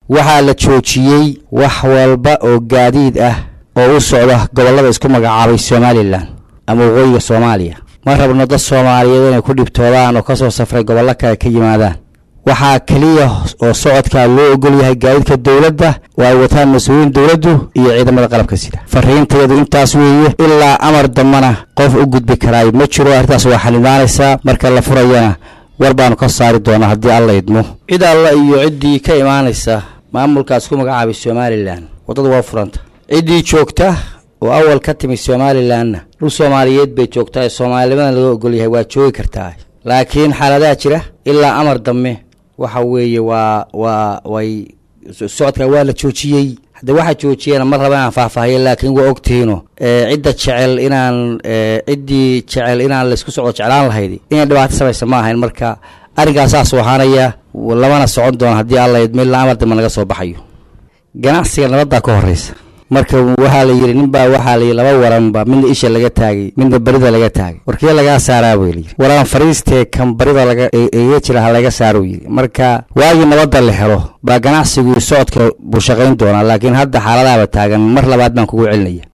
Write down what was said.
waxaa la joojiyey wax walba oo gaadiid ah oo u socda gobollada isku magacaabay somalilan ama waqooyiga soomaaliya ma rabno dad soomaaliyeed inay ku dhibtoodaan oo ka soo safray gobollo kale ka yimaadaan waxaa keliya oo socodkaa loo ogol yahay gaadiidka dowladda oo ay wataan mas-uuliyiin dowladdu iyo ciidamada qalabka sida fariinteedu intaas weeye ilaa amar dambana qof u gudbi karaayo ma jiro arrintaas waa xanimaanaysaa marka la furayana war baanu ka saari doonaa haddii alla idmo cid alla iyo ciddii ka imaanaysa maamulkaas ku magacaabay somalilan waddada waa furanta ciddii joogta oo awal ka timi somalilanna dhul soomaaliyeed bay joogtaa ee soomaalinimadan laga ogol yahay waa joogi kartaa laakiin xaaladaha jira ilaa amar dambe waxa weeye waa waa way socodka waa la joojiyey hadde waxaa joojiyana ma raba inaan faahfaahiyo laakiin waa ogtihiino cidda jecel inaan ciddii jecel inaan laysku socdo jeclaan lahayd inay dhibaato samaysa ma ahayn marka arrinkaas saasuu ahaanaya lamana socon doono haddii alla idmo ilaa amar dambe naga soo baxayo ganacsiga nabaddaa ka horreysa marka waxaa la yidhi ninbaa waxaa la yidhi laba waranba midna isha laga taagay midna barida laga taagay warkee lagaa saaraa buu yidhi waraan fariistee kan barida laga iga jira ha laga saaruu yidhi marka waagii nabadda la helo baa ganacsigii socodka buu shaqayn doonaa laakiin hadda xaaladaaba taagan mar labaad baan kugu celinaya